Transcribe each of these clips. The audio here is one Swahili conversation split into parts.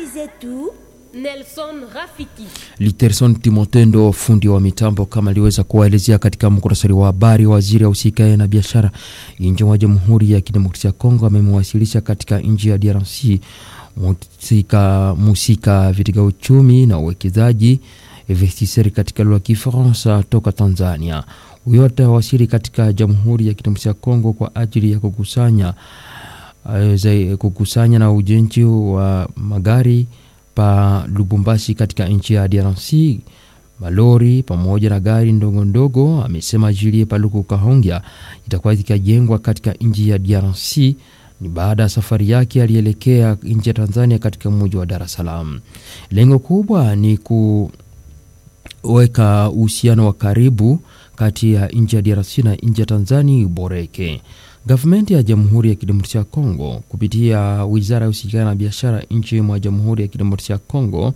zetu Nelson Rafiki. Literson Timotendo, fundi wa mitambo, kama aliweza kuwaelezea katika muktasari wa habari, waziri ausikae na biashara nje wa Jamhuri ya Kidemokrasia ya Kongo amemwasilisha katika nchi ya DRC musika, musika katika uchumi na uwekezaji investisseur katika lugha ya Kifaransa toka Tanzania. Huyo atawasili katika Jamhuri ya Kidemokrasia ya Kongo kwa ajili ya kukusanya uh, kukusanya na ujenzi wa magari pa Lubumbashi katika nchi ya DRC, malori pamoja na gari ndogo ndogo. Amesema Julie Paluku Kahongya itakuwa ikajengwa katika nchi ya DRC ni baada ya safari yake alielekea nchi ya Tanzania katika mji wa Dar es Salaam. Lengo kubwa ni kuweka uhusiano wa karibu kati ya nchi ya DRC na nchi ya Tanzania uboreke. Gavumenti ya Jamhuri ya Kidemokrasia ya Kongo kupitia wizara ya ushirikiano na biashara nchi mwa Jamhuri ya Kidemokrasia ya Kongo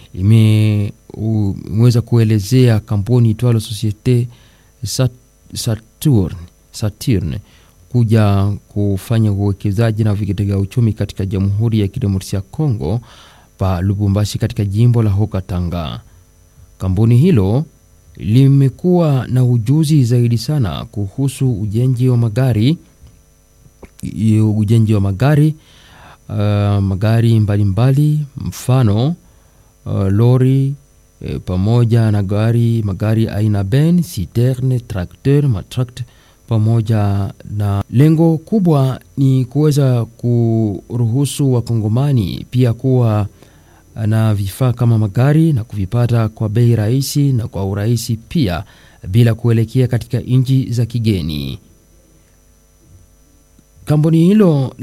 imeweza kuelezea kampuni itwalo Societe Saturn, Saturn kuja kufanya uwekezaji na vitega uchumi katika Jamhuri ya Kidemokrasia ya Kongo pa Lubumbashi katika jimbo la Haut-Katanga. Kampuni hilo limekuwa na ujuzi zaidi sana kuhusu ujenzi wa magari ujenzi wa magari uh, magari mbalimbali mbali, mfano uh, lori eh, pamoja na gari magari aina ben citerne tracteur matract pamoja na lengo kubwa ni kuweza kuruhusu wakongomani pia kuwa na vifaa kama magari na kuvipata kwa bei rahisi na kwa urahisi pia bila kuelekea katika nchi za kigeni. Kampuni hilo